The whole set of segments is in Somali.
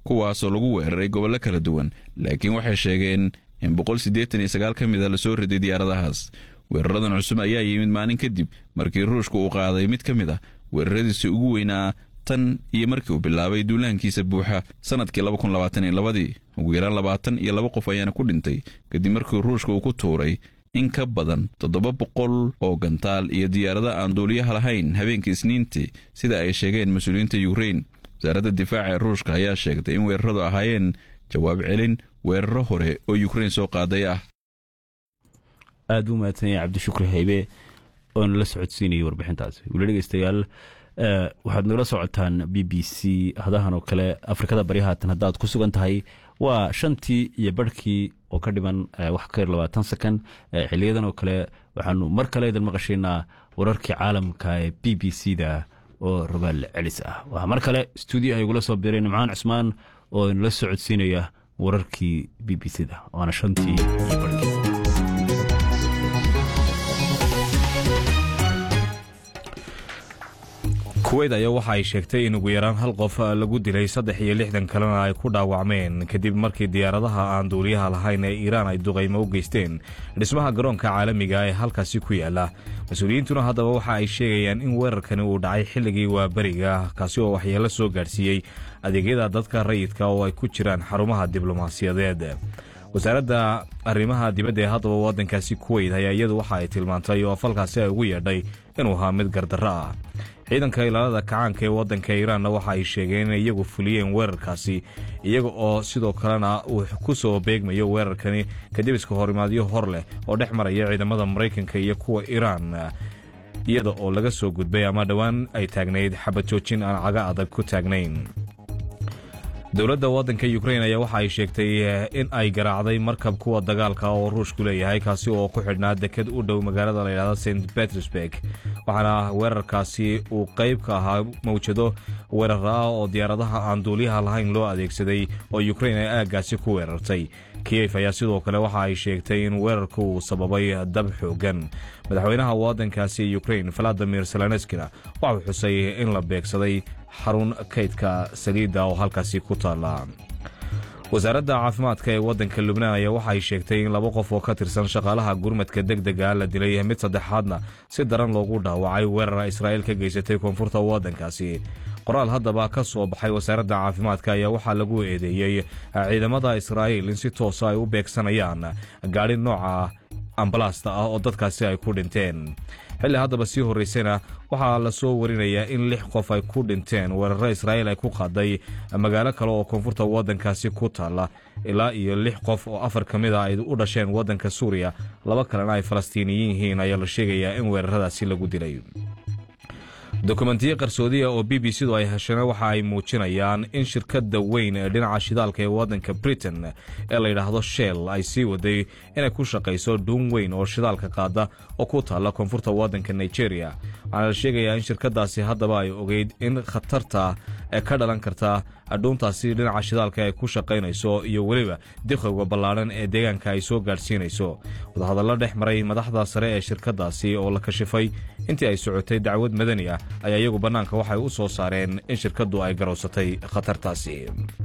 kuwaasoo lagu weeraray gobollo kala duwan laakiin waxay sheegeen in boqol siddeetan iyo sagaal ka mid a lasoo riday diyaaradahaas weeraradan cusub ayaa yimid maalin kadib markii ruushka uu qaaday mid ka mid ah weeraradiisii ugu weynaa tan iyo markii uu bilaabay duulahankiisa buuxa sanadkii laba kun labaatan iyo labadii ugu yaraan labaatan iyo laba qof ayaana ku dhintay kadib markii ruushka uu ku tuuray in ka badan toddoba boqol oo gantaal iyo diyaarada aan duuliyaha lahayn habeenkii isniintii sida ay sheegeen mas-uuliyiinta yukrain wasaaradda difaaca ee ruushka ayaa sheegtay in weeraradu ahaayeen jawaab celin weeraro hore oo yukrain soo qaaday ah aad buu mahadsan yahay cabdishukri haybe oo nala socodsiinayay warbixintaasi weli dhegeystayaal waxaad nagala socotaan b b c hadahan oo kale afrikada bari haatan haddaad ku sugan tahay waa shantii iyo barhkii oo ka dhiman wax ka yar labaatan second xiliyadan oo kale waxaanu mar kale idin maqashaynaa wararkii caalamka ee b b c da oo rogaal celis ah waa mar kale stuudio ay igula soo biireen nimcaan cusmaan oo inala socodsiinaya wararkii b b c da waana shantii iyo barhkii kuweyt ayaa waxa ay sheegtay in ugu yaraan hal qof lagu dilay saddex iyo lixdan kalena ay ku dhaawacmeen kadib markii diyaaradaha aan duuliyaha lahayn ee iiraan ay duqaymo u geysteen dhismaha garoonka caalamiga ee halkaasi ku yaala mas-uuliyiintuna haddaba waxa ay sheegayaan in weerarkani uu dhacay xilligii waaberiga kaasi oo waxyeelo soo gaadhsiiyey adeegyada dadka rayidka oo ay ku jiraan xarumaha diblomaasiyadeed wasaaradda arrimaha dibadda ee haddaba waddankaasi kuweyt ayaa iyadu waxa ay tilmaantay oo falkaasi ay ugu yeedhay inuu ahaa mid gardarro ah ciidanka ilaalada kacaanka ee waddanka iiraanna waxa ay sheegeen inay iyagu fuliyeen weerarkaasi iyaga oo sidoo kalena uu ku soo beegmayo weerarkani kadib iska horimaadyo hor leh oo dhex maraya ciidamada maraykanka iyo kuwa iiraan iyada oo laga soo gudbay ama dhowaan ay taagnayd xabad joojin aan caga adag ku taagnayn dowladda waddanka ukrain ayaa waxa ay sheegtay in ay garaacday markab kuwa dagaalka oo ruushku leeyahay kaasi oo ku xidhnaa deked u dhow magaalada layidhahda st petersburg waxaana weerarkaasi uu qayb ka ahaa mawjado weerar ah oo diyaaradaha aan duuliyaha lahayn loo adeegsaday oo ukrain ay aaggaasi ku weerartay kiyef ayaa sidoo kale waxa ay sheegtay in weerarku uu sababay dab xoogan madaxweynaha waddankaasi ukrain valadimir seleneskina waxau xusay in la beegsaday xarun kaydka saliidda oo halkaasi ku taalla wasaaradda caafimaadka ee waddanka lubnaan ayaa waxa ay sheegtay in laba qof oo ka tirsan shaqaalaha gurmadka deg dega la dilay mid saddexaadna si daran loogu dhaawacay weerara israa'iil ka geysatay koonfurta waddankaasi qoraal haddaba ka soo baxay wasaaradda caafimaadka ayaa waxaa lagu eedeeyey ciidamada israa'iil in si toosa ay u beegsanayaan gaadhi nooca ambalaasta ah oo dadkaasi ay ku dhinteen xilli haddaba sii horraysayna waxaa la soo warinayaa in lix qof ay ku dhinteen weeraro israa'iil ay ku qaaday magaalo kale oo koonfurta waddankaasi ku taalla ilaa iyo lix qof oo afar ka mid a ay u dhasheen waddanka suuriya laba kalena ay falastiiniyiin yihiin ayaa la sheegayaa in weeraradaasi lagu dilay dokumentiyo qarsoodiya oo b b c-du ay heshana waxa ay muujinayaan in shirkadda weyn ee dhinaca shidaalka ee waddanka britain ee layidhaahdo shell ay sii waday inay ku shaqayso dhuun weyn oo shidaalka qaada oo ku taalla koonfurta waddanka nigeria waxaana la sheegayaa in shirkadaasi haddaba ay ogeyd in khatarta ee ka dhalan karta dhuuntaasi dhinaca shidaalka ay ku shaqaynayso iyo weliba diqowga ballaadhan ee deegaanka ay soo gaadhsiinayso wadahadallo dhex maray madaxda sare ee shirkadaasi oo la kashifay intii ay socotay dacwad madani ah ayaa iyagu bannaanka waxay u soo saareen in shirkaddu ay garowsatay khatartaasi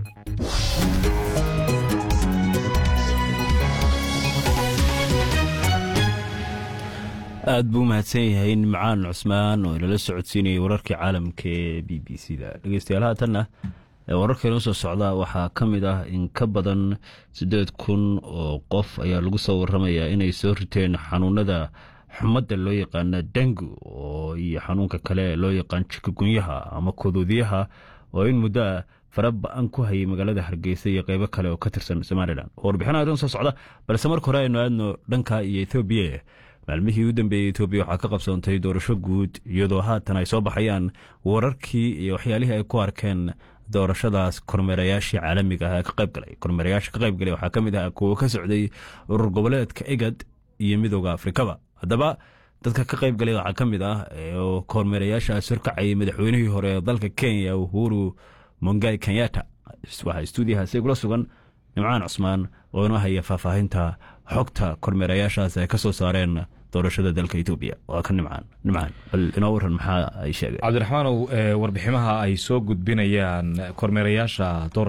aad buu mahadsan yahay nimcaan cusmaan oo inala socodsiinayay wararkii caalamka ee b b c da dhegeystayaal haatanna wararkeena usoo socda waxaa ka mid ah in ka badan siddeed kun oo qof ayaa lagu soo waramayaa inay soo riteen xanuunada xumadda loo yaqaana dengu oo iyo xanuunka kale loo yaqaan jikagunyaha ama kodoodiyaha oo in muddo ah fara ba-an ku hayay magaalada hargeysa iyo qeybo kale oo ka tirsan somalilan warbixin adan soo socda balse marka hore aynu aadno dhanka iyo ethoobiya maalmihii u dambeeyey etoobiya waxaa ka qabsoontay doorasho guud iyadoo haatan ay soo baxayaan wararkii iyo waxyaalihii ay ku arkeen doorashadaas kormeerayaashii caalamiga ah ee ka qayb galay kormeerayaasha ka qayb galay waxaa ka mid ah kuwo ka socday urur goboleedka egad iyo midooda afrikaba haddaba dadka ka qayb galay waxaa ka mid ah oo kormeerayaashaas horkacayay madaxweynihii hore ee dalka kenya uhuru mongai kenyata waxaa stuudiyahaasi kula sugan nimcaan cusmaan oo inoo haya faahfaahinta xogta kormeerayaashaas ay ka soo saareen doorashada dalka etoobiya waa ka nimcaan nimcaan bal inoo waran maxaa ay sheegeen cabdiraxmaanow warbiximaha ay soo gudbinayaan kormeerayaasha